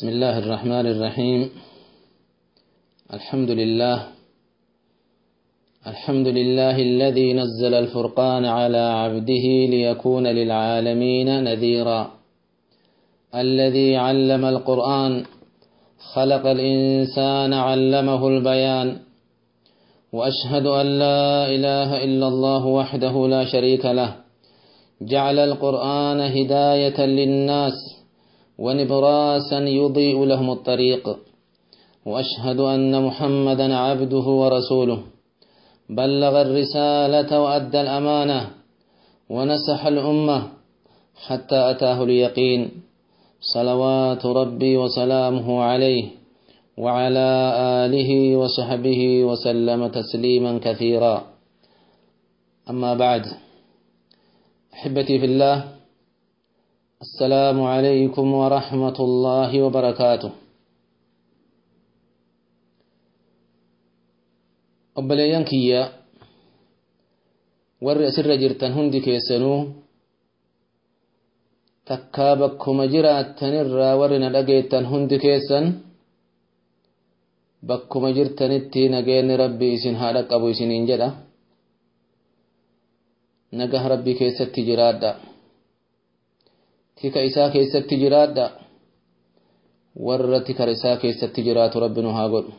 بسم الله الرحمن الرحيم الحمد لله الحمد لله الذي نزل الفرقان على عبده ليكون للعالمين نذيرا الذي علم القرآن خلق الإنسان علمه البيان وأشهد أن لا إله إلا الله وحده لا شريك له جعل القرآن هداية للناس ونبراسا يضيء لهم الطريق وأشهد أن محمدا عبده ورسوله بلغ الرسالة وأدى الأمانة ونسح الأمة حتى أتاه اليقين صلوات ربي وسلامه عليه وعلى آله وصحبه وسلم تسليما كثيرا أما بعد أحبتي في الله السلام عليكم ورحمة الله وبركاته obboleeyyan kiyya warri asirra jirtan hundi keessanuu takkaa bakkuma jiraattanirraa warri na dhageettan hundi keessan bakkuma jirtanitti nageenni rabbi isin haa dhaqqabu isiniin jedha nagah rabbi keessatti jiraadha tika isaa keessatti jiraadha warra tika isaa keessatti jiraatu rabbi nu haa godhu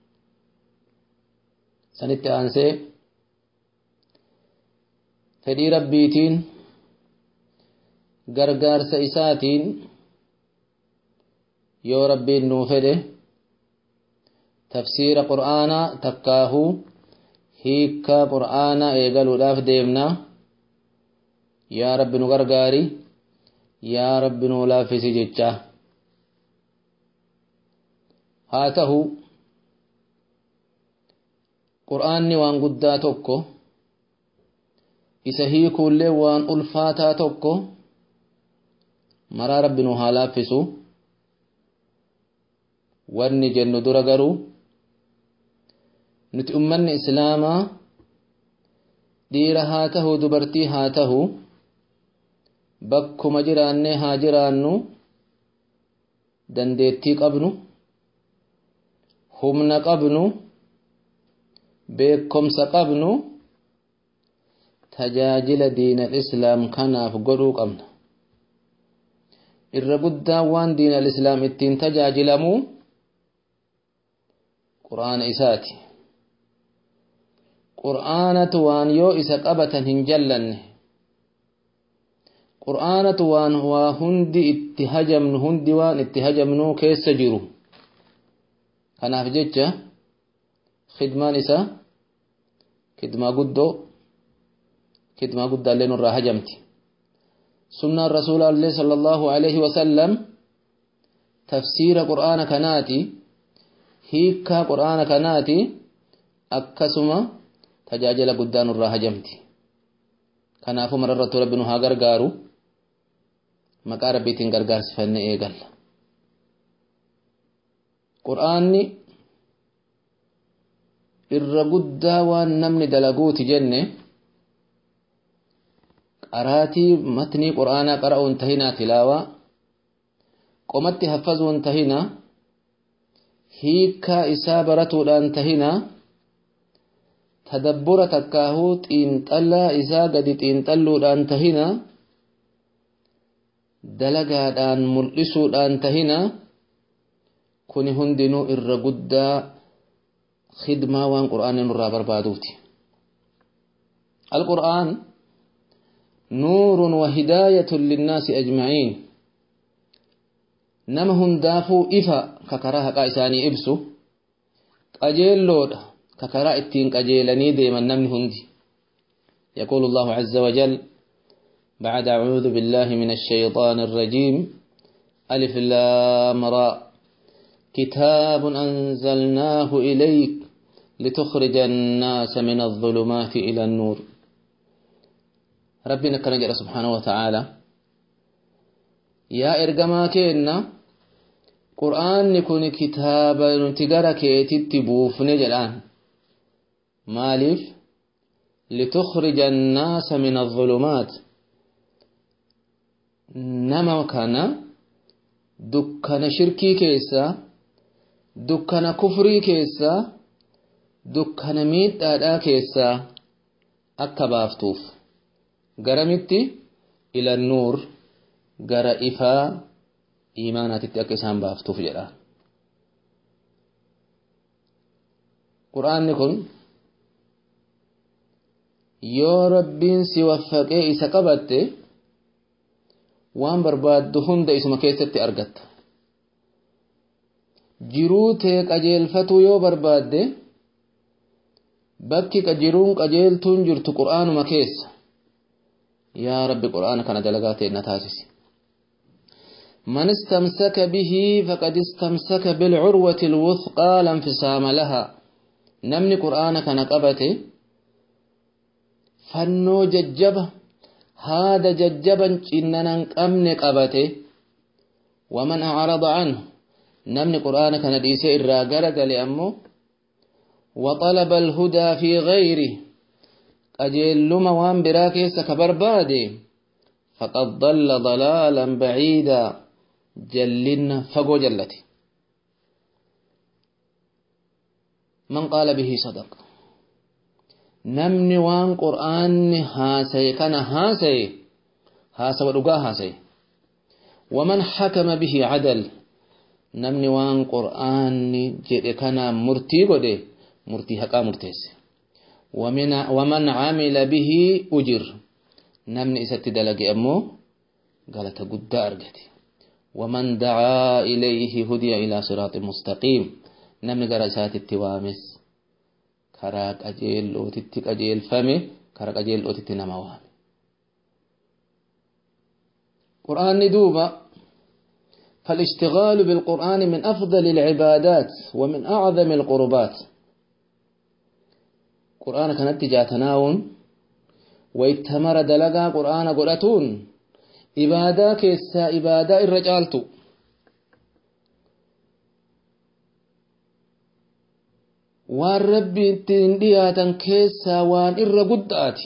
sanitti aansee fedhii rabbiitiin gargaarsa isaatiin yoo rabbiin nuu fedhe tafsiira qur'aanaa takkaahuu hiikkaa qur'aanaa eegaluudhaaf deemnaa yaa rabbi nu gargaari yaa rabbi nu laaffisi jechaa haa ta'u qur'aanni waan guddaa tokko isa hiikuullee waan ulfaataa tokko maraa rabbi nu haa laaffisu wanni jennu dura garuu nuti ummanni islaamaa dhiira haa tahu dubartii haa tahu bakkuma jiraannee haa jiraannu dandeettii qabnu humna qabnu beekomsa qabnu tajaajila diinal islaam kanaaf godhuu qabna irra guddaan waan diinal islaam ittiin tajaajilamu qur'aana isaati qur'aanatu waan yoo isa qabatan hin jallanne qur'aanatu waan waa hundi itti hajamnu hundi waan itti hajamnuu keessa jiru kanaaf jecha khidmaan isaa khidmaa guddoo khidmaa guddaallee nurraa hajamti sunnaan rasuulaallee sala allahu alaihi wasallam tafsiira qur'aana kanaati hiikkaa qur'aana kanaati akkasuma tajaajila guddaa nurraa hajamti kanaafuu mararrattu rabbi nu haa gargaaru maqaa rabbiitiin gargaarsifanne eegalla qur'aanni irra guddaa waan namni dalaguuti jenne qaraatii matnii qur'aanaa qara'uun tahinaa tilaawaa qomatti haffazuun tahinaa hiikkaa isaa baratuudhaan tahinaa tadabbura takkaahuu xiinxallaa isaa gadi xiinxalluudhaan tahinaa dalagaadhaan mul'isuudhaan tahinaa kuni hundinuu irra guddaa خدمة وان قرآن نرى بربادوتي القرآن نور وهداية للناس أجمعين نمهم دافو إفا ككراها قائساني إبسو قجيل لود ككراء التين قجيلني ديما نمن هندي يقول الله عز وجل بعد أعوذ بالله من الشيطان الرجيم ألف لام راء كتاب أنزلناه إليك لتخرج الناس من الظلمات إلى النور ربنا كان جل سبحانه وتعالى يا إرجما كينا قرآن نكون كتابا نتجرى كيتي بوفن جلان مالف لتخرج الناس من الظلمات نما كان dukkana shirkii keessaa dukkana kufrii keessaa dukkana miidhaadhaa keessaa akka baaftuuf garamitti ila nuur gara ifaa iimaanaatitti akka isaan baaftuuf jedha qur'aanni kun yoo rabbiin si waffaqee isa qabatte waan barbaaddu hunda isuma keessatti argatta jiruu tee qajeelfatuu yoo barbaadde bakki jiruun qajeeltuun jirtu qur'aanuma keessa yaa rabbi qur'aana kana dalagaa ta'e na taasisi من استمسك به فقد استمسك بالعروة الوثقى لا انفصام لها نمني قرآن كان قبته فنو ججبه هذا ججبا إننا أمن قبته ومن أعرض عنه نمني قرآن كان ديسي الراقرق لأمه وطلب الهدى في غيره أجلما وان براكيس كبربادي فقد ضل ضلالا بعيدا جلنا فقو جلتي من قال به صدق نمني وان قرآن هاسي كان هاسي هاسي ودقا هاسي ومن حكم به عدل نمني وان قرآن جئ كان مرتي قده مرتي حقا مرتيس ومن ومن عمل به أجر نمني إسات دلقي أمو قالت قد أرقتي ومن دعا إليه هدي إلى صراط مستقيم نمني قرسات التوامس كراك أجيل أوتتك أجيل فمي كراك أجيل أوتت نموان قرآن دوبا فالاشتغال بالقرآن من أفضل العبادات ومن أعظم القربات قرآن كانت جاتناون ويتمر دلقا قرآن قرأتون إبادة كيسا إبادة الرجالت waan rabbi ittiin dhiyaatan keessaa waan irra guddaati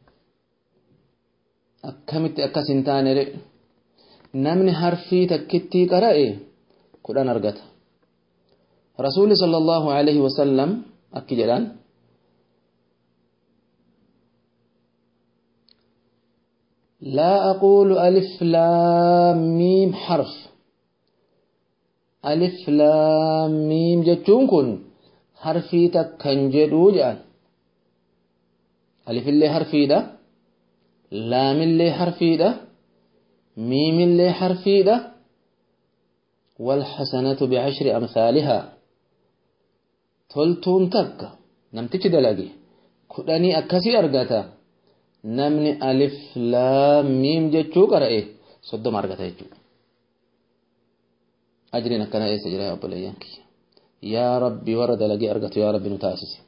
akkamitti akkas hin taane namni harfii takkittii qara'e kudhan argata rasuulli sallallahu alaihi wasallam akki jedhan لا أقول ألف لام ميم حرف ألف لام ميم جتون كن حرفي تكن جدو جان ألف اللي حرفي ده لام اللي حرفي ده ميم اللي حرفي ده والحسنة بعشر أمثالها تلتون تك نمتج دلقي كدني أكسي أرغتا namni alif laam miim jechuu qara'e soddoma argata jechuu ajriin akkana eessa jira obboleeyyan kiyya yaa rabbi warra dalagee argatu yaa rabbi nu taasisi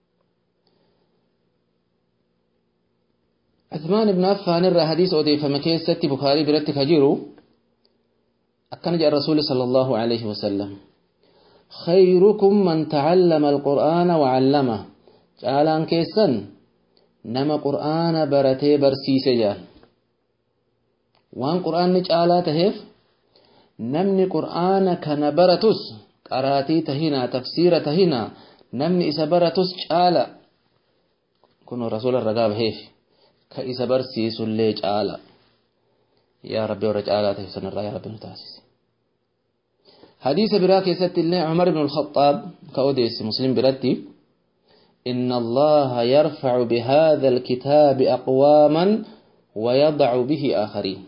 عثمان بن عفان الرا حديث أضيفم كيستي بخاري برتك هجيرو أكن جاء الرسول صلى الله عليه وسلم خيركم من تعلم القرآن وعلمه جعلان كيسن nama qur'aana baratee barsiise jaan waan qur'aanni caalaa taheef namni qur'aana kana baratus qaraatii tahinaa tafsiira tahinaa namni isa baratus caala kun rasuula ragaa baheef ka isa barsiisullee caala yaa rabbi warra caalaa tahe sanirraa yaa rabbi nu taasise hadiisa biraa keessatti illee cumar ibn alkhaxaab ka odeesse muslim biratti إن الله يرفع بهذا الكتاب أقواما ويضع به آخرين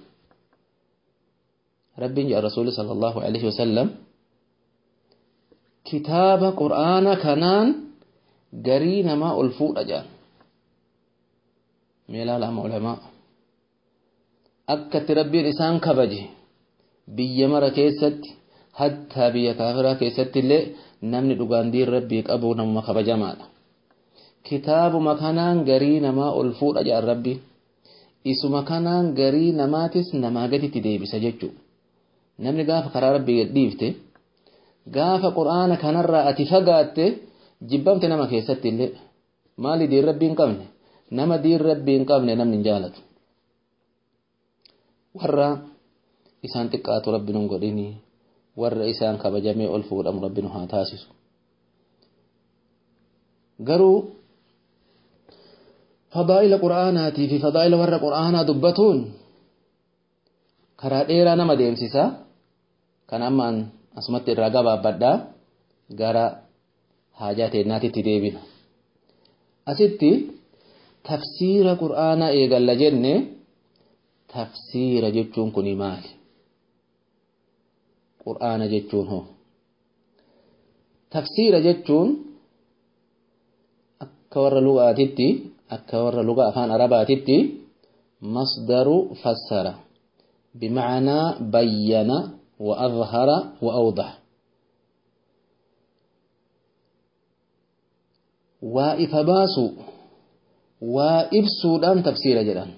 رب جاء الرسول صلى الله عليه وسلم كتاب قرآن كنان قرين ما ألفو أجان ميلا لهم علماء أكت ربي لسان كبجي بي مرة كيست حتى بي كافرة كيست اللي نمني دقان دير ربي أبو نمو كبجا مالا kitaabuma kanaan garii namaa ol fuudha jedhan rabbi isuma kanaan garii namaatis namaa gaditti deebisa jechuu namni gaafa karaa rabbii gadhiifte gaafa qur'aana kanarraa ati fagaatte jibbamte nama keessatti illee maali diin rabbii hin qabne nama diin rabbii hin qabne namni hin jaalatu warra isaan xiqqaatu rabbi nun godhini warra isaan kabajamee ol fuudhamu rabbi nu haa taasisu garuu fadaa'ila qur'aanaatii fi fadaa'ila warra qur'aanaa dubbatuun karaa dheeraa nama deemsisa kan ammaan asumatti irraa gabaabbadhaa gara haajaa teennaatitti deebina asitti tafsiira qur'aanaa eegalla jenne tafsiira jechuun kuni maali qur'aana jechuun hoo tafsiira jechuun akka warra lugaatitti akka warra luga afaan arabaatitti masdaru fassara bimacnaa bayyana wa adhara wa awdax waa ifa baasu waa ibsuudhaan tafsiira jedhan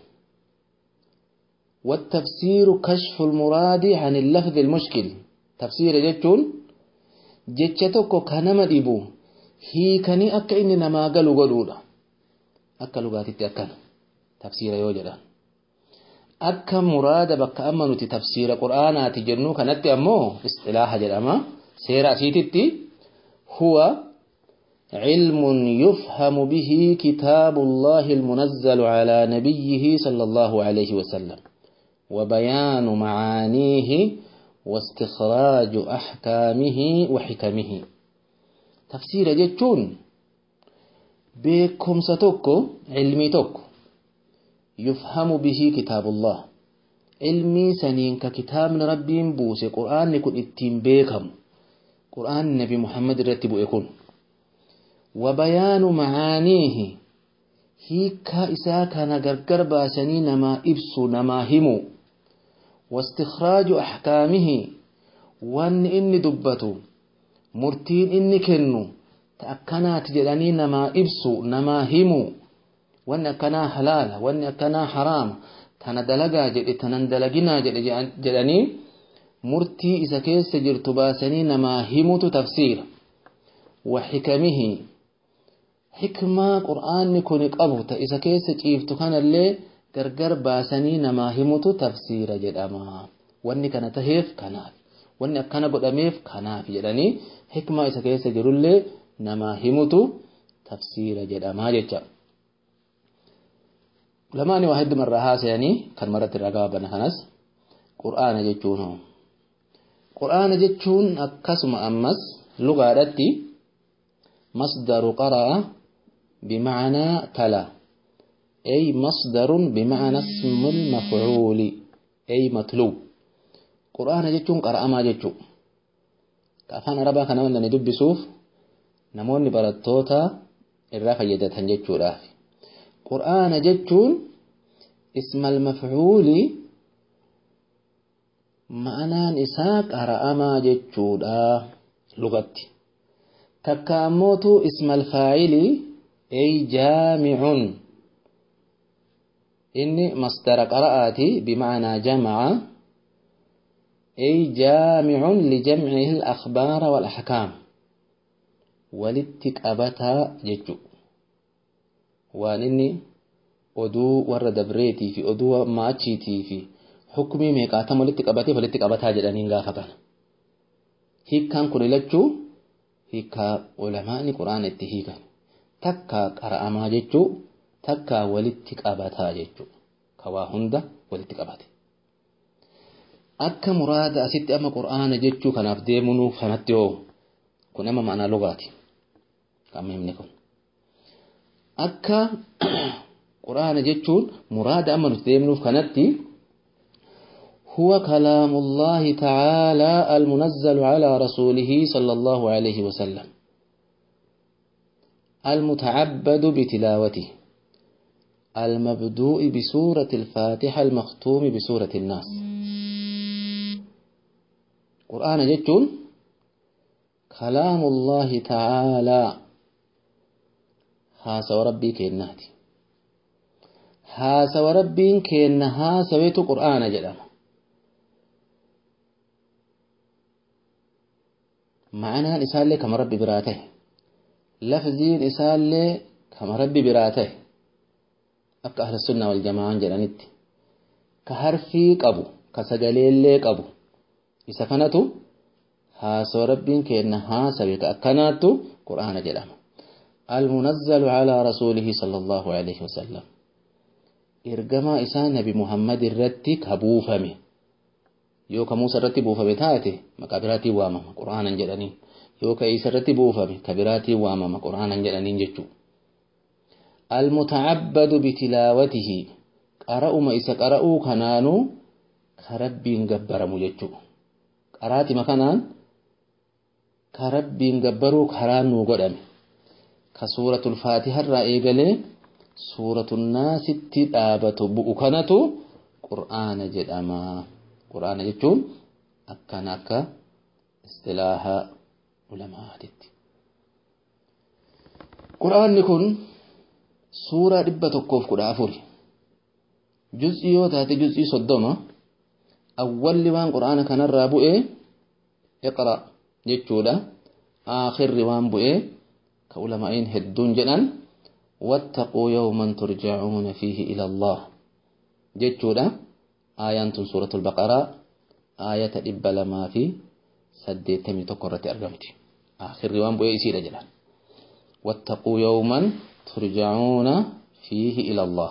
والتفسير كشف المراد عن اللفظ المشكل تفسير جتون جتشتوكو كنما ديبو هي كني أكا إني نما قلو قلولا أكا لغاتي أكا تفسير يوجدا أكا مراد بك أمنو تفسير قرآن تجنو كانت أمو اصطلاح جدما سيرا سيتتي هو علم يفهم به كتاب الله المنزل على نبيه صلى الله عليه وسلم وبيان معانيه واستخراج أحكامه وحكمه تفسير جتون بكم ستوكو علمي توكو يفهم به كتاب الله علمي سنين ككتاب ربي بوسي قرآن نكون اتين بيكم قرآن نبي محمد رتبو يكون وبيان معانيه هيكا إسا كان غرغر باسني نما إبسو نما همو واستخراج أحكامه وان إني دبتو مرتين إني كنو تأكنات جلاني نما إبسو نما همو وان أكنا حلال وان أكنا حرام تنا دلقا جد تنا دلقنا جد جلاني مرتي إسا كيس جرتو باسني نما همو تفسير وحكمه hikmaa qur'aanni kun qabu ta isa keessa ciiftu kanallee gargar baasanii namaa himutu tafsiira jedhama wanni kana taheef kanaaf wanni akkana godhameef kanaaf jedhanii hikmaa isa keessa jirullee namaa himutu tafsiira jedhama jecha lamaani waa hedduma irraa haasayanii kan maratti irraa gabaabana kanas qur'aana jechuun hoo qur'aana jechuun akkasuma ammas lugaadhatti masdaru qara'a بمعنى تلا أي مصدر بمعنى اسم المفعول أي مطلوب قرآن جتون قرأ ما جتو كافان ربا كان من ندب سوف نموني براتوتا الرا فيدت جتو رافي قرآن جتون اسم المفعول معنى نساء قرأ ما جتو لغتي تكاموتو اسم الفاعل أي جامع إني مصدر قرأتي بمعنى جمع أي جامع لجمعه الأخبار والأحكام ولتكأبتها ججو وانني oduu warra dabreetii fi oduu maachiitii fi hukumii meeqaatama walitti qabatee walitti qabataa jedhaniin gaafa kana hiikkaan kun ilachuu hiikkaa ulamaani quraana itti hiikan takka qara'amaa jechuu takka walitti qabataa jechuu kawaa hunda walitti qabate akka muraada asitti amma qur'aana jechuu kanaaf deemunuu kanatti hoo kun amma ma'anaa lugaati amma himne kun akka qur'aana jechuun muraada amma nuti deemnuuf kanatti هو كلام الله تعالى المنزل على رسوله صلى الله عليه وسلم المتعبد بتلاوته المبدوء بسورة الفاتحة المختوم بسورة الناس قرآن جتون كلام الله تعالى هاسا وربي كيناتي هاسا وربي كين هاسا ويتو قرآن جدام معنى إسالة كما ربي براته لفظين إسالة كما ربي براته أبقى أهل السنة والجماعة جلانت كهرفي قبو ka sagaleellee qabu isa kanatu haasoo rabbiin kenna haasawe ka akkanaattu qur'aana jedhama المنزل على رسوله صلى الله عليه وسلم ergamaa isaa nabi muhammad irratti ka buufame yoo ka muusa irratti buufame taate maqaa biraatiin waamama qur'aanan jedhaniin yoo ka isa irratti buufame ka biraatiin waamama qur'aanan jedhaniin jechuu almutacabbadu bitilaawatihi qara'uma isa qara'uu kanaanuu ka rabbiin gabbaramu jechuu qaraatima kanaan ka rabbiin gabbaruu karaan nuu godhame ka suuratul faatiharraa eegalee suuratul naasitti dhaabatu bu'u kanatu qur'aana jedhama qur'aana jechuun akkana akka istilaaha ulamaatitti qur'aanni kun suuraa dhibba tokkoof kudha afuri juz'ii yoo taate juz'ii soddoma awwalli waan qur'aana kanarraa bu'ee iqra jechuudha aakhirri waan bu'ee ka ulamaa'iin hedduun jedhan wattaquu yawman turjacuuna fiihi ila allah jechuudha aayaan tun suuratul baqaraa aayata dhibba lamaa fi saddeettamii tokko irratti argamti aakhirri waan bu'ee isiidha jedhan wattaquu yawman turjacuuna fiihi ila allah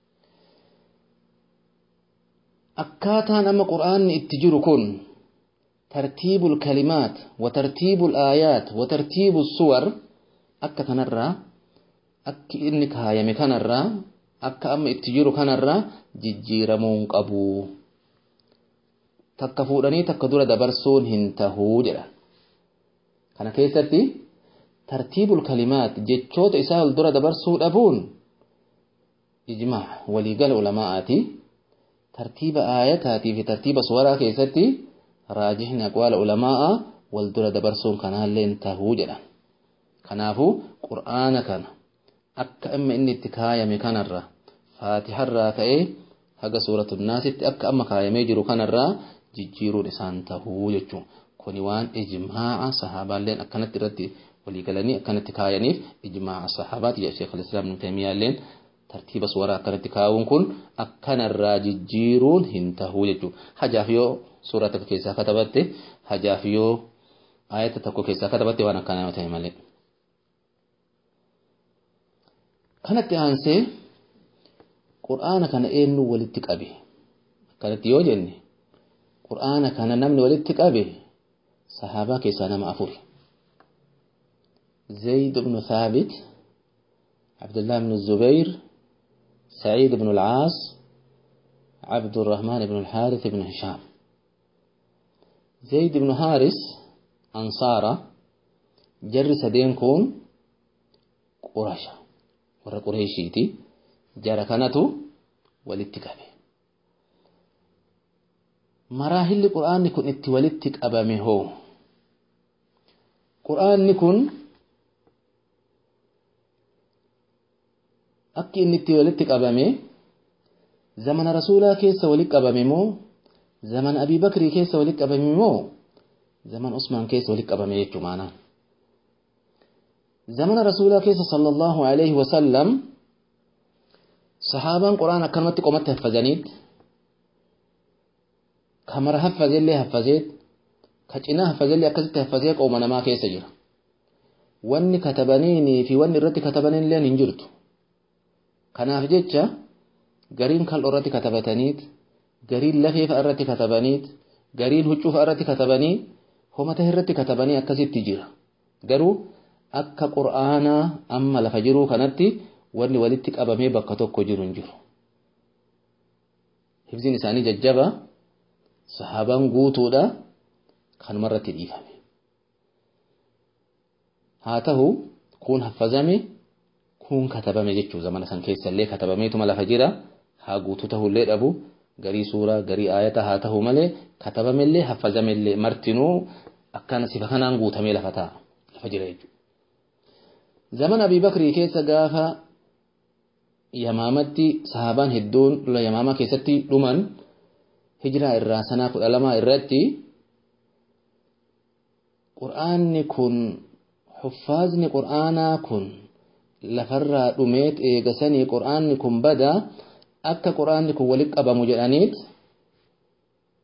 akkaataan amma qur'aanni itti jiru kun ترتيب الكلمات وترتيب الآيات وترتيب الصور akka kanarraa akki inni kaayame kanarraa akka amma itti jiru kanarraa jijjiiramuun qabu takka fuudhanii takka dura dabarsuun hin tahuu jedha kana keessatti tartiibul kalimaat jechoota isaa ol dura dabarsuu dhabuun ijmaa waliigala ulamaa'aati tartiiba aayataatii fi tartiiba suwaraa keessatti raajihni aqwaala ulamaa'a wal dura dabarsuun kanaallee hin tahuu jedhan kanaafuu qur'aana kana akka amma inni itti kaayame kanarra faatiharraa ka'ee haga suuratul naasitti akka amma kaayamee jiru kanarraa jijjiiruun isaan tahuu jechuun kuni waan ijmaa'a sahaabaalleen akkanatti irratti waliigalanii akkanatti kaayaniif ijmaa'a sahaabaati jedha sheekh al-islaam ibn taymiyaalleen tartiiba suwaraa akkanatti kaa'uun kun akkanarraa jijjiiruun hin tahuu jechuudha hajaaf yoo suuraa tokko keessaa katabatte hajaaf yoo ayata tokko keessaa katabatte waan akkanaa ta'e malee. kanatti aansee qur'aana kana eenyu walitti qabe akkanatti yoo jenne qur'aana kana namni walitti qabe sahaabaa keessaa nama afuri zayd ibnu thaabit abdullah ibnu zubayr سعيد بن العاص عبد الرحمن بن الحارث بن هشام زيد بن حارس أنصارة جر سدين كون قرشة warra qureeshiiti jara kanatu walitti qabe maraahilli qur'aanni kun itti walitti qabame hoo qur'aanni kun akki inni itti walitti qabame zamana rasuulaa keessa walitti qabame moo zamana abii bakrii keessa walitti qabame moo zaman usmaan keessa walitti qabame jechuu maanaa زمن رسول الله صلى الله عليه وسلم صحابان قرآن أكرمت قومت حفظانيت كمر حفظ اللي حفظيت كجنا حفظ اللي أكست حفظيت قومنا ما كيس جرى واني كتبنيني في واني الرتي كتبنين لين انجرت كناف جيتشا قرين كال الرتي كتبتنيت قرين لفيف الرتي كتبنيت قرين هجوف الرتي كتبني هما تهرتي كتبني أكست تجيرا قروا akka qur'aanaa amma lafa jiruu kanatti wanni walitti qabamee bakka tokko jiru hin jiru. Hifziin isaanii jajjaba sahaabaan guutuudha kanumarratti dhiifame. Haa ta'u kun haffazame kun katabame jechuu zamana san keessallee katabameetuma lafa jira haa guutuu ta'ullee dhabu garii suuraa garii aayata haa ta'u malee katabamellee haffazamellee martinuu akkana sifa kanaan guutamee lafa ta'a lafa jira jechuudha. zaman abii bakrii keessa gaafa yamaamatti sahaabaan hedduun lola yamaamaa keessatti dhuman hijiraa irraa sanaa kudha lamaa irratti qur'aanni kun huffaazni qur'aanaa kun lafarraa dhumeet eegasanii qur'aanni kun bada akka qur'aanni kun walitti qabamu jedhaniit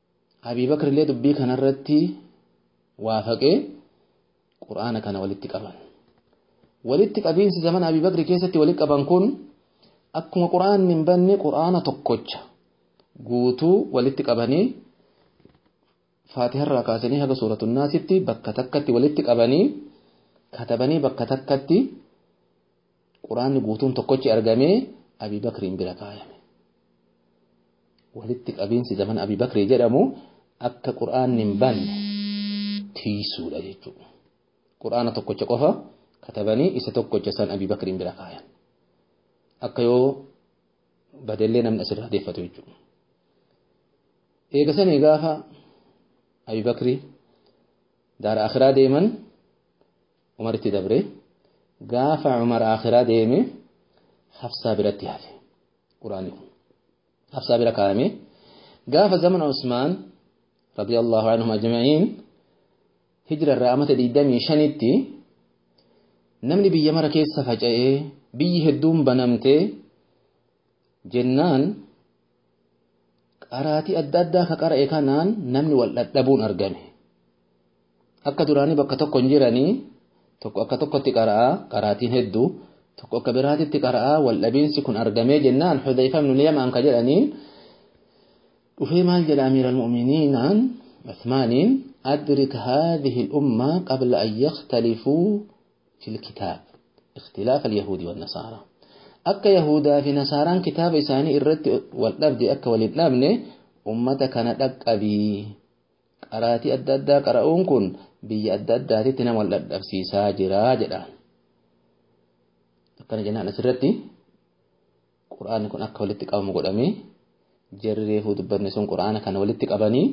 Abii Bakr illee dubbii kanarratti waafaqee quraana kana walitti qaban. Walitti qabiinsi zaman Abii Bakr keessatti walitti qaban kun akkuma quraanni hin banne quraana tokkocha guutuu walitti qabanii faatiharraa kaasanii haga suuratu naasitti bakka takkatti walitti qabanii katabanii bakka takkatti quraanni guutuun tokkochi argamee Abii Bakriin bira kaayame. Walitti qabiinsi zaman Abii Bakrii jedhamu akka quraanni hin banne tiisuudha jechuudha. Quraana tokkocha qofa katabanii isa tokkocha san Abii Bakriin bira kaayan. Akka yoo badellee namni asirraa deeffatu jechuudha. Eegasanii gaafa Abii Bakrii daara akhiraa deeman Umaritti dabre gaafa Umar akhiraa deeme Hafsaa biratti hafe quraanni kun. Hafsaa bira kaa'ame gaafa zamana Usmaan radiyallahu anhum ajma'iin hijira irraa amata digdamii shanitti namni biyya mara keessa faca'ee biyyi hedduun banamtee jennaan qaraatii adda addaa ka qara'e kanaan namni wal dhadhabuun argame. Akka duraanii bakka tokko hin jiranii tokko akka tokkotti qara'aa qaraatiin hedduu tokko akka biraatitti qara'aa wal dhabiinsi kun argamee jennaan Xudayfa ibnu Yamaan ka jedhaniin dhufee maal jedha amiira almu'miniinaan Uthmaaniin أدرك هذه الأمة قبل أن يختلفوا في الكتاب اختلاف اليهود والنصارى أكا يهودا في نصارى كتاب إساني إرد والنبد أكا ولدنابن أمة كانت أبي قراتي أدى أدى قرأون كن بي أدى أدى تتنا والأدى سيسا جرا جدا أكا نجنا نسرتي قرآن كن أكا ولدتك أو مقدمي جرري هود برنسون قرآن كان ولدتك أبني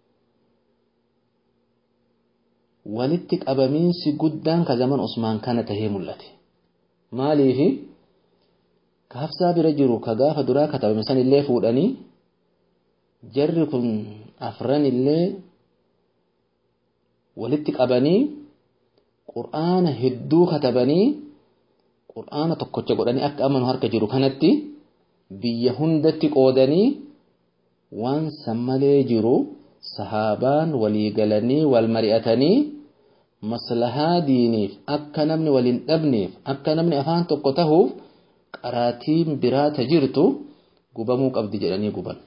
walitti qabamiinsi guddaan ka zaman Usmaan kana tahee mul'ate. Maaliifi ka hafsaa bira jiru ka gaafa duraa katabame san illee fuudhanii jarri kun afran illee walitti qabanii qur'aana hedduu katabanii qur'aana tokkocha godhanii akka amanu harka jiru kanatti biyya hundatti qoodanii waan san malee jiru sahaabaan walii galanii wal mari'atanii maslahaa diiniif akka namni waliin dhabneef akka namni afaan tokko tahuuf qaraatiin biraata jirtu gubamuu qabdi jedhanii guban.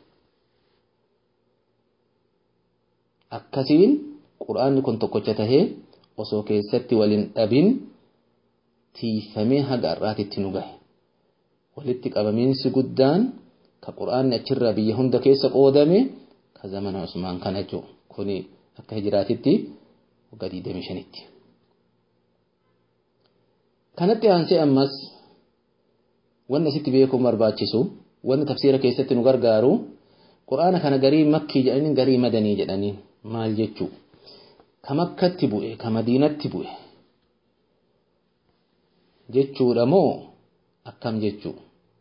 Akkasiin quraanni kun tokkocha tahee osoo keessatti waliin dhabin tiifamee haga har'aatitti nu gahe. Walitti qabamiinsi guddaan ka quraanni achirraa biyya hunda keessa qoodame ka zamana Usmaan kana jechuudha. Kuni akka hijiraatitti waggaa 25tti. Kanatti aansee ammas wanni asitti beekuun barbaachisu wanni tafsiira keessatti nu gargaaru quraana kana garii makkii jedhanii garii madanii jedhanii maal jechuu ka makkatti bu'e ka madiinatti bu'e jechuudha moo akkam jechuu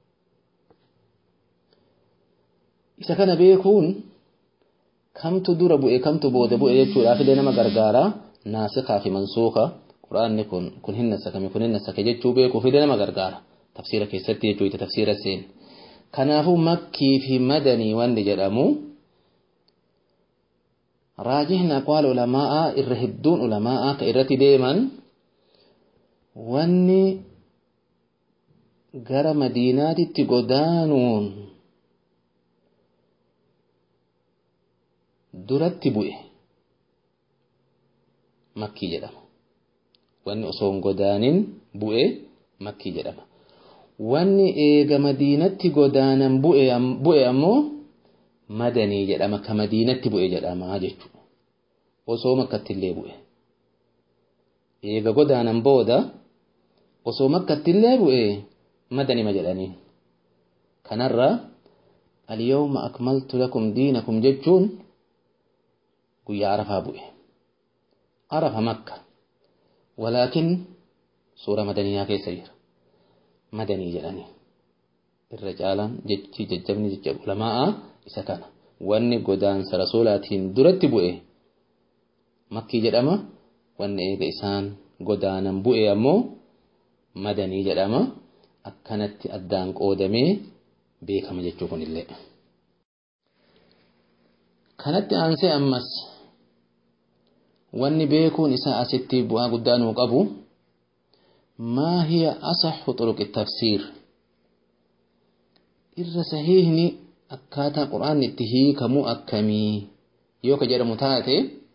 isa kana beekuun kamtu dura bu'e kamtu booda bu'e jechuudhaaf illee nama gargaara naasikaa fi mansuuka quraanni kun kun hin nasakame kun hin nasake jechuu beekuuf illee nama gargaara tafsiira keessatti jechuu ita tafsiira seen kanaafuu makkii fi madanii wanni jedhamu raajihni aqwaal ulamaa'aa irra hedduun ulamaa'aa ka irratti deeman wanni gara madiinaatitti godaanuun duratti bu'e makkii jedhama. Wanni osoo hin godaanin bu'e makkii jedhama. Wanni eega madiinatti godaanan bu'e ammoo madanii jedhama. Ka madiinatti bu'e jedhama jechuudha. Osoo makkatti illee bu'e. Eega godaanan booda osoo makkatti illee bu'e madanima jedhaniin. Kanarraa اليوم أكملت لكم دينكم jechuun guyyaa arafaa bu'e arafa makka walaakin suura madaniyaa keessa jira madanii jedhanii irra caalaan jechi jajjabni jecha ulamaa'a isa kana wanni godaansa rasuulaatiin duratti bu'e makkii jedhama wanni eega isaan godaanan bu'e ammoo madanii jedhama akkanatti addaan qoodamee beekama jechuu kunillee. kanatti aansee ammas wanni beekuun isaa asitti bu'aa guddaa nuu qabu maa hiya asaxu xuruqi tafsiir irra sahiihni akkaataa qur'aanni itti hiikamuu akkamii yoo ka jedhamu taate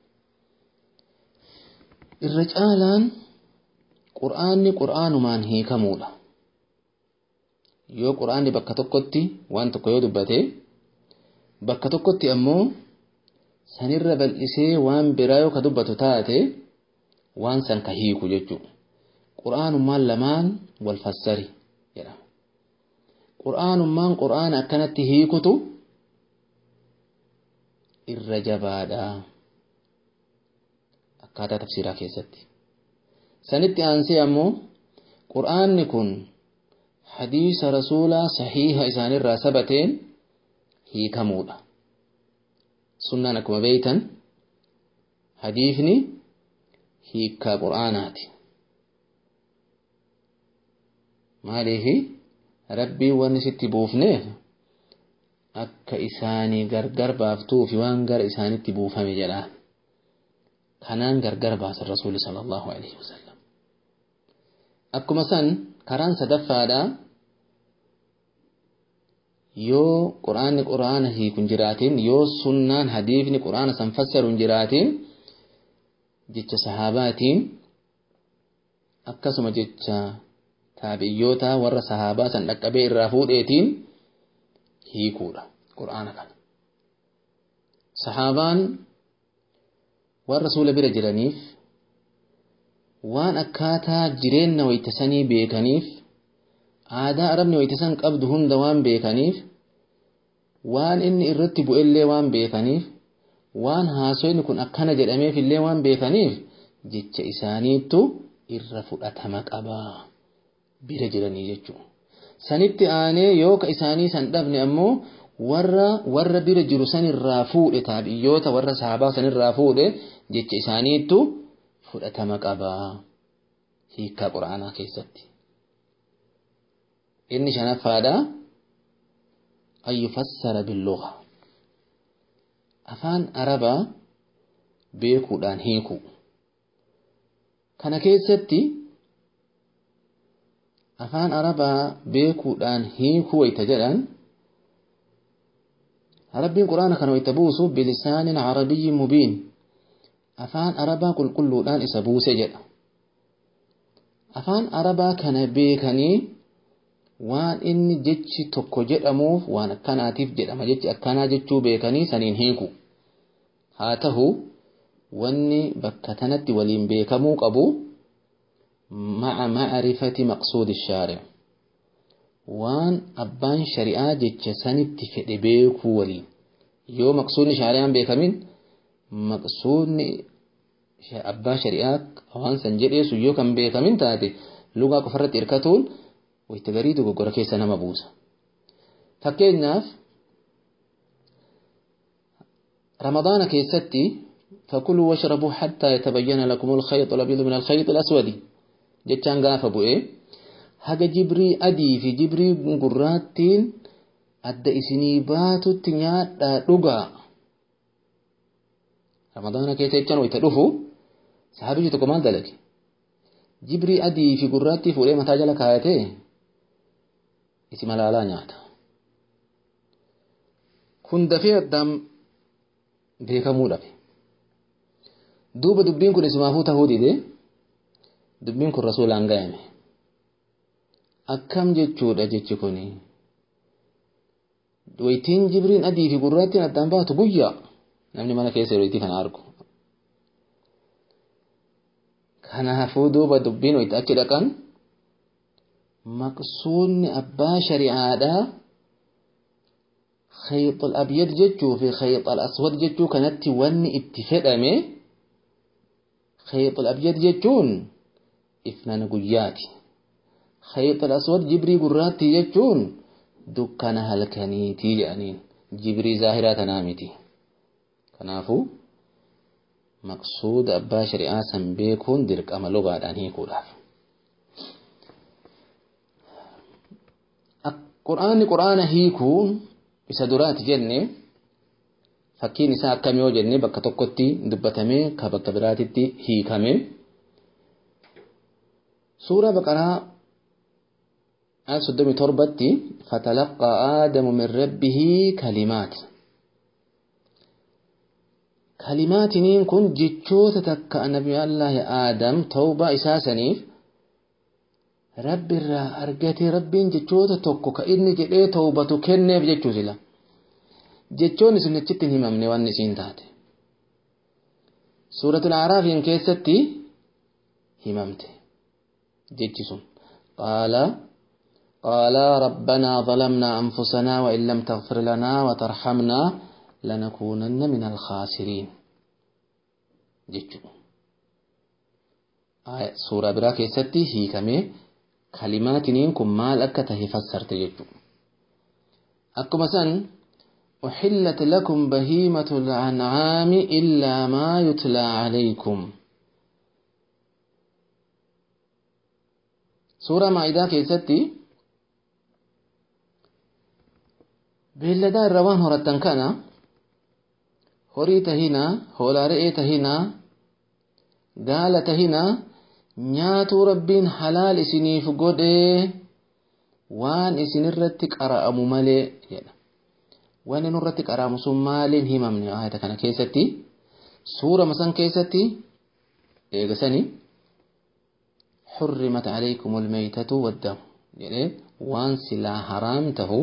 irra caalaan qur'aanni qur'aanumaan hiikamuudha yoo qur'aanni bakka tokkotti waan tokko yoo dubbate bakka tokkotti ammoo sanirra bal'isee waan biraa yoo ka dubbatu taate waan san ka hiiku jechuudha qur'aanummaan lamaan wal fassari jedhama qur'aanummaan qur'aana akkanatti hiikutu irra jabaadha akkaataa tafsiraa keessatti sanitti aansee ammoo qur'aanni kun hadiisa rasuulaa sahiiha isaanirraa sabateen hiikamuudha sunnaan akkuma beeytan hadiifni hiikkaa qur'aanaati maaliifi rabbiin wanni sitti buufneef akka isaanii gargar baaftuufi waan gara isaanitti buufame jedhaan kanaan gargar baasan rasuuli sallallahu alaihi wasallam akkuma san karaan sadaffaadha yoo quraanni quraana hiiku hin jiraatin yoo sunnaan hadiifni quraana san fassaru hin jiraatin jecha sahaabaatiin akkasuma jecha taabiyyoota warra sahaabaa san dhaqqabee irraa fuudheetiin hiikuudha qur'aana kana sahaabaan waan rasuula bira jiraniif waan akkaataa jireenya waytasanii beekaniif aadaa arabni waytasan qabdu hunda waan beekaniif waan inni irratti bu'ellee waan beekaniif waan haasoyni kun akkana jedhameef illee waan beekaniif jecha isaaniittu irra fudhatama qabaa bira jiranii jechuudha. Sanitti aanee yoo ka isaanii san dhabne ammoo warra warra bira jiru sanirraa fuudhe taabiyyoota warra sahabaa sanirraa fuudhe jecha isaaniittu fudhatama qabaa hiikkaa quraanaa keessatti. Inni shanaffaadha an yufassara billuga afaan arabaa beekuudhaan hiiku kana keessatti afaan arabaa beekuudhaan hiikuu wayta jedhan rabbiin quraana kana wayta buusu bilisaanin arabiyyin mubiin afaan arabaa qulqulluudhaan isa buuse jedha afaan arabaa kana beekanii waan inni jechi tokko jedhamuuf waan akkanaatiif jedhama jechi akkanaa jechuu beekanii saniin hiiku haa tahu wanni bakka tanatti waliin beekamuu qabu مع معرفة مقصود الشارع وان أبان شريعة جتش سنت فئد بيكو ولي يو مقصود شارعا بيكمين مقصود أبان شريعة وان سنجر يسو يو كم بيكمين تاتي لغا كفرت إركتون ويتغريدو قرى كيسا نمبوسا فكيناف رمضان كيستي فكلوا واشربوا حتى يتبين لكم الخيط الأبيض من الخيط الأسود jechaan gaafa bu'e haga jibrii adii fi jibrii gurraattiin adda isinii baatutti nyaadhaa dhugaa ramadaana keessa jechaan wayita dhufu sahabichi tokko maal dalage jibrii adii fi gurraattii fuudhee mataa jala kaayatee isi malaalaa nyaata kun dafee addaan beekamuu dhabe duuba dubbiin kun isimaafuu tahuu didee dubbiin kun rasuulaan ga'ame akkam jechuudha jechi kun waytiin jibriin adii fi gurraattiin addaan baatu guyyaa namni mana keessa waytii kana argu kanaafuu duuba dubbiin wayitti achi dhaqan maqsuudni abbaa shari'aadhaa خيط الأبيض جتشو في خيط الأسود جتشو كانت وني اتفدمه خيط الأبيض جتشون ifnana guyyaati khayxa aswad jibrii gurraatti jechuun dukkana halkaniitii jedhaniin jibrii zaahiraa tanaa miti kanaafuu maqsuuda abbaa shari'aa san beekuun dirqama lugaadhaan hiikuudhaaf qur'aanni qur'aana hiikuu isa duraati jenne fakkiin isaa akkam yoo jenne bakka tokkotti dubbatamee ka bakka biraatitti hiikame suura baqaraa آية صدومي تربتي فتلقى آدم من ربه كلمات كلمات نين كن جتشوت تكا نبي الله يا آدم توبة إساسنيف رب الرا أرجتي رب جتشوت توكو كإني جدي توبة كنف جتشوت لا جتشون سنجت هممني وان نسين تات سورة الأعراف إن كيستي هممت جتشون قال قال ربنا ظلمنا أنفسنا وإن لم تغفر لنا وترحمنا لنكونن من الخاسرين جيتشو آية سورة برا كيستي هي كمي كلمات نينكم مال أكته فسرت جيتشو أكو مثلا أحلت لكم بهيمة الأنعام إلا ما يتلى عليكم سورة مائدة كيستي beelladaa irra waan horattan kana horii tahinaa hoolaa re'ee tahinaa gaala tahinaa nyaatuu rabbiin halaal isiniif godhee waan isinirratti qara'amu malee jedha waan inurratti qara'amu sun maaliin himamne ayata kana keessatti suura masan keessatti eegasanii حرمت عليكم الميتة والدم يعني وان سلا حرام تهو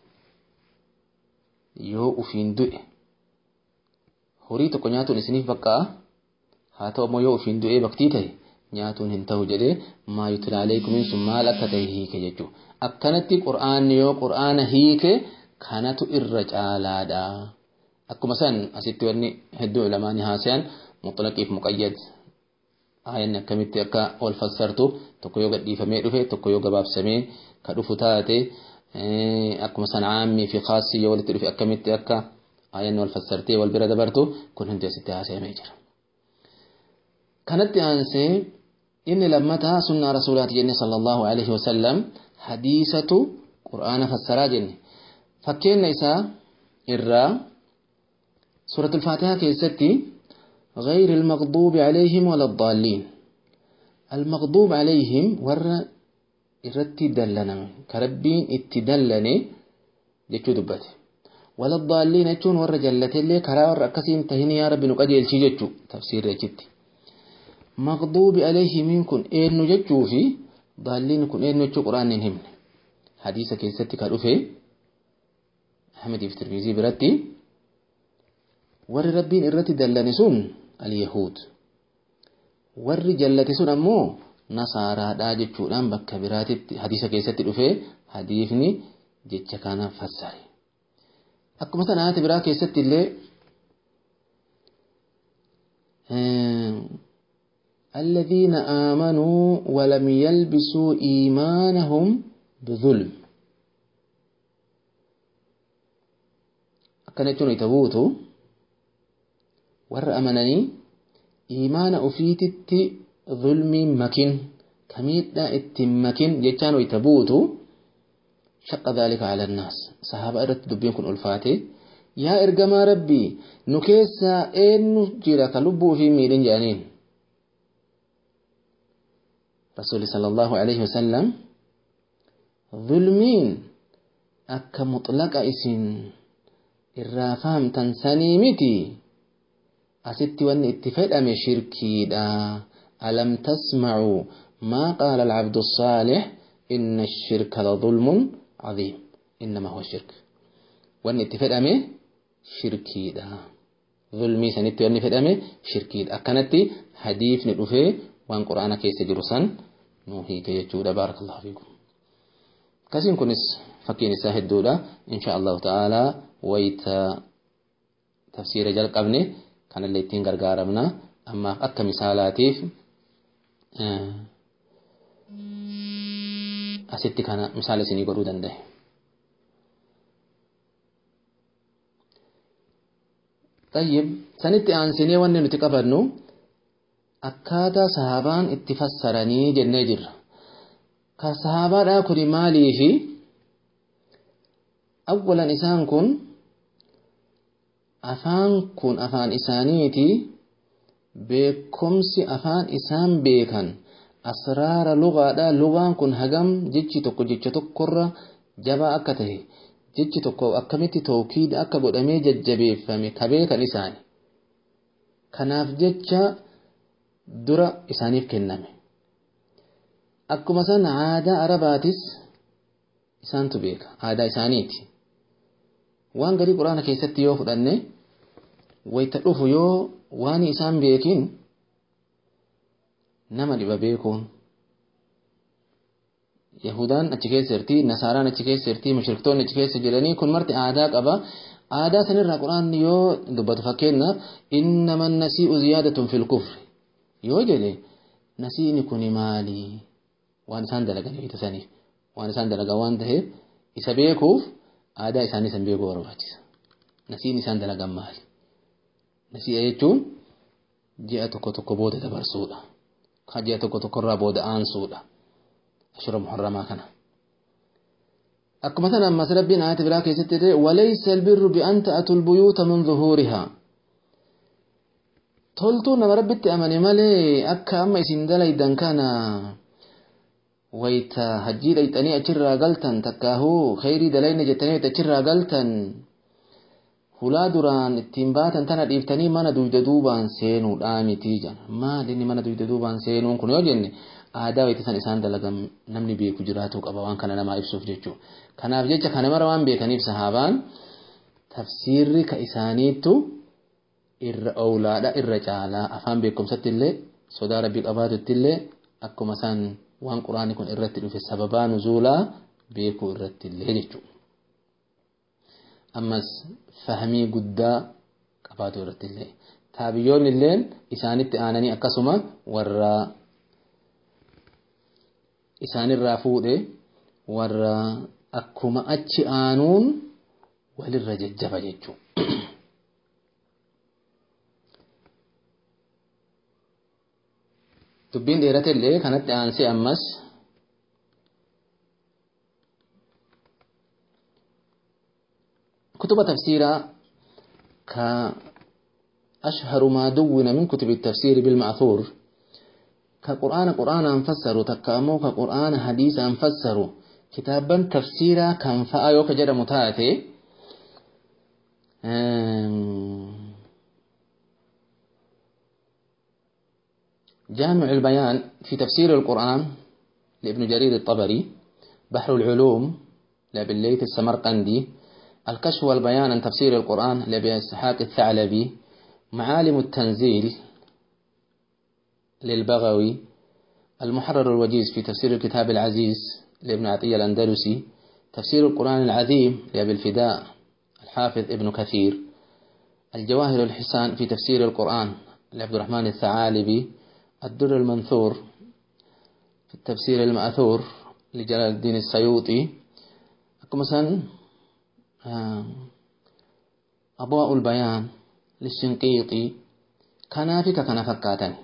yoo ufiin du'e horii tokko nyaatuun isiniif baqqa'a haa ta'u ammoo yoo ufiin du'ee baktii ta'e nyaatuun hin ta'u jedhee maa yutla aleekumiin sun maal akka ta'e hiike jechuudha. Akkanatti qur'aanni yoo qur'aana hiike kanatu irra caalaadha. Akkuma san asitti wanni hedduu lamaani haasayan muxlaqiif muqayyad aayanni akkamitti akka wal fassartu tokko yoo gadhiifamee dhufe tokko yoo gabaabsamee ka dhufu taate akkuma san caammii fi khaasii yoo walitti dhufe akkamitti akka aayanni wal fassartee wal bira dabartu kun hundi asitti haasayamee jira. Kanatti aansee inni lammataa sunnaa rasuulaati jenne sallallahu alaihi wasallam hadiisatu qur'aana fassaraa jenne fakkeenna isaa irraa suuratul faatihaa keessatti غير المغضوب عليهم ولا الضالين المغضوب عليهم ور irratti dallaname ka rabbiin itti dallane jechuu dubbate waladaalliin jechuun warra jallatellee karaa warra akkasiin tahin yaa rabbi nu qajeelchii jechuu tafsiirri achitti maqduubi alayhimiin kun eenyu jechuu fi daalliin kun eenyu jechuu quraanni hin himne hadiisa keessatti ka dhufe ahmediif tirmizii biratti warri rabbiin irratti dallane sun alyahuud warri jallate sun ammoo nasaaraadhaa jechuudhaan bakka biraatitti hadiisa keessatti dhufee hadiifni jecha kana fassare. Akkuma sana ayata biraa keessatti illee الذين آمنوا ولم يلبسوا إيمانهم بظلم akkana jechuun ita buutu warra amananii iimaana ufiititti zulmiin makin kamiidhaa ittiin makin jechaan wayta buutu shaqqa dhaalika ala annaas sahaaba irratti dubbiin kun ulfaate yaa ergamaa rabbii nu keessaa eenyu jira ka lubbuu fi miidhin jedhaniin rasuuli sallallahu alaihi wasallam zulmiin akka mutlaqa isin irraa fahamtan sanii miti asitti wanni itti fedhame shirkiidha ألم تسمعوا ما قال العبد الصالح إن الشرك لظلم عظيم إنما هو الشرك وأن اتفاد أمي شركي دا ظلمي سنتي وأن اتفاد أمي شركي دا أكنتي حديث ندوفي وأن قرآن كيس جرسان نوحي كي يجود بارك الله فيكم كسين كنس فكين ساهد دولا إن شاء الله تعالى ويت تفسير جل قبني كان اللي تين غرغارمنا أما أكا مثالاتيف asitti kana misaala isinii godhuu danda'e. Tayyib sanitti aansinee wanni nuti qabannu akkaataa sahaabaan itti fassaranii jennee jirra. Ka sahaabaadhaa kuni maalii fi awwalan isaan kun afaan kun afaan isaaniiti beekumsi afaan isaan beekan asraara lugaadha lugaan kun hagam jechi tokko jecha tokkorra jabaa akka tahe jechi tokko akkamitti tawkiida akka godhamee jajjabeeffame ka beekan isaani kanaaf jecha dura isaaniif kenname akkuma san aadaa arabaatis isaantu beeka aadaa isaaniiti waan garii quraana keessatti yoo fudhanne wayta dhufu yoo waan isaan beekin nama dhiba beekuun yahudaan achi keessa jirti nasaaraan achi keessa jirti mushriktoonni achi keessa jiranii kun marti aadaa qaba aadaa sanirraa quraanni yoo dubbatu fakkeenyaaf innama nasii'u ziyaadatun fil kufri yoo jedhe nasiini kuni maali waan isaan dalagan beekasaniif waan isaan dalagan waan ta'eef isa beekuuf aadaa isaanii san beekuu barbaachisa nasiin isaan dalagan maali nasii'a jechuun ji'a tokko tokko booda dabarsuudha ka ji'a tokko tokkorraa booda aansuudha ashura muharramaa kana akkuma sana ammas rabbiin aayata biraa keessatti ta'e walaysa albirru bi'an ta'atul buyuuta min zuhuurihaa toltuu nama rabbitti amane malee akka amma isin dalaydan kana wayta hajjii dhayxanii achirraa galtan takkaahuu khayrii dalayna jettanii wayta achirraa galtan hulaa duraan ittiin baatan tana dhiiftanii mana duyda duubaan seenuudhaa mitii jedhan maal inni mana duyda duubaan seenuun kun yoo jenne aadaa wayita san isaan dalagan namni beeku jiraatuu qaba waan kana namaa ibsuuf jechuu kanaaf jecha kana mara waan beekaniif sahaabaan tafsiirri ka isaaniittu irra owlaadha irra caalaa afaan beekumsatti illee sodaa rabbii qabaatutti illee akkuma isaan waan quraanni kun irratti dhufe sababaa nuzuulaa beekuu irratti illee jechuudha. ammas fahmii guddaa qabaatu irratti illee taabiyyoonni illeen isaanitti aananii akkasuma warra isaanirraa fuudhe warra akkuma achi aanuun walirra jajjaba jechuu dubbiin dheerate illee kanatti aansee ammas كتب تفسيرا كأشهر ما دون من كتب التفسير بالمأثور كقرآن قرآن أنفسروا تكامو كقرآن حديث أنفسروا كتابا تفسيرا كان فآيو كجد متاتي جامع البيان في تفسير القرآن لابن جرير الطبري بحر العلوم لابن الليث السمرقندي الكشف والبيان عن تفسير القرآن لأبي إسحاق الثعلبي معالم التنزيل للبغوي المحرر الوجيز في تفسير الكتاب العزيز لابن عطية الأندلسي تفسير القرآن العظيم لأبي الفداء الحافظ ابن كثير الجواهر الحسان في تفسير القرآن لعبد الرحمن الثعالبي الدر المنثور في التفسير المأثور لجلال الدين السيوطي مثلا أضواء البيان للشنقيطي كنافك كان فكاتني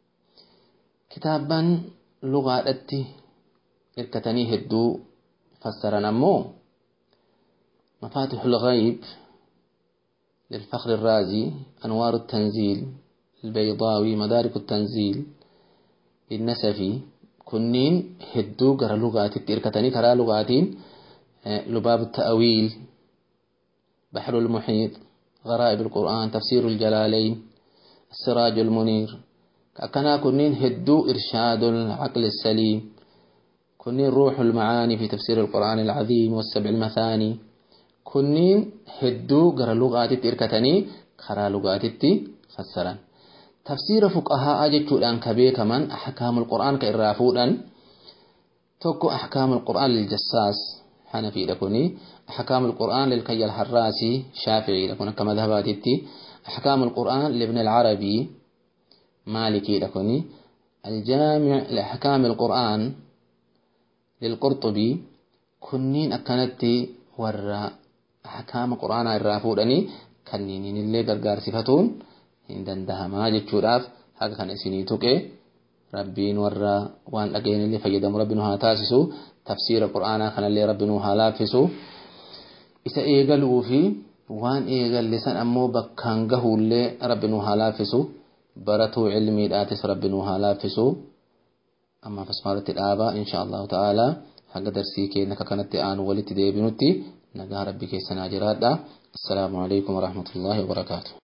كتابا لغة التي إركتني هدو فسر نمو مفاتح الغيب للفخر الرازي أنوار التنزيل البيضاوي مدارك التنزيل للنسفي كنين هدو قرى لغات إركتني كرا لغاتين لباب التأويل بحر المحيط غرائب القرآن تفسير الجلالين السراج المنير كنا كنين هدو إرشاد العقل السليم كنين روح المعاني في تفسير القرآن العظيم والسبع المثاني كنين هدو قرى لغات إركتني خرا لغات فسرا تفسير فقهاء جتشودان كبير كمان أحكام القرآن كإرافودان توكو أحكام القرآن للجساس حنفي لكني أحكام القرآن للكي الحراسي شافعي لكن كما ذهباتي أحكام القرآن لابن العربي مالكي لكني الجامع لأحكام القرآن للقرطبي كنين أكنت ورا أحكام القرآن الرافودني كنين اللي غرغار صفتون إن دندها ما جتشوراف هكا كان إسيني توكي ربين ورا وان أجين اللي فيدم ربنا هاتاسسو تفسير القرآن كان اللي ربنا هالافسو isa eegaluu fi waan eegallisan ammoo bakkaan gahuullee rabbi nu haa laaffisu baratuu cilmiidhaatis rabbi nu haa laaffisu ammaaf asmaalatti dhaaba insha allahu ta'aalaa haga darsii keenya akka kanatti aanu walitti deebinutti nagaa rabbi keessanaa jiraadha assalaamu alaikum warahmatullaahi wabarakaatu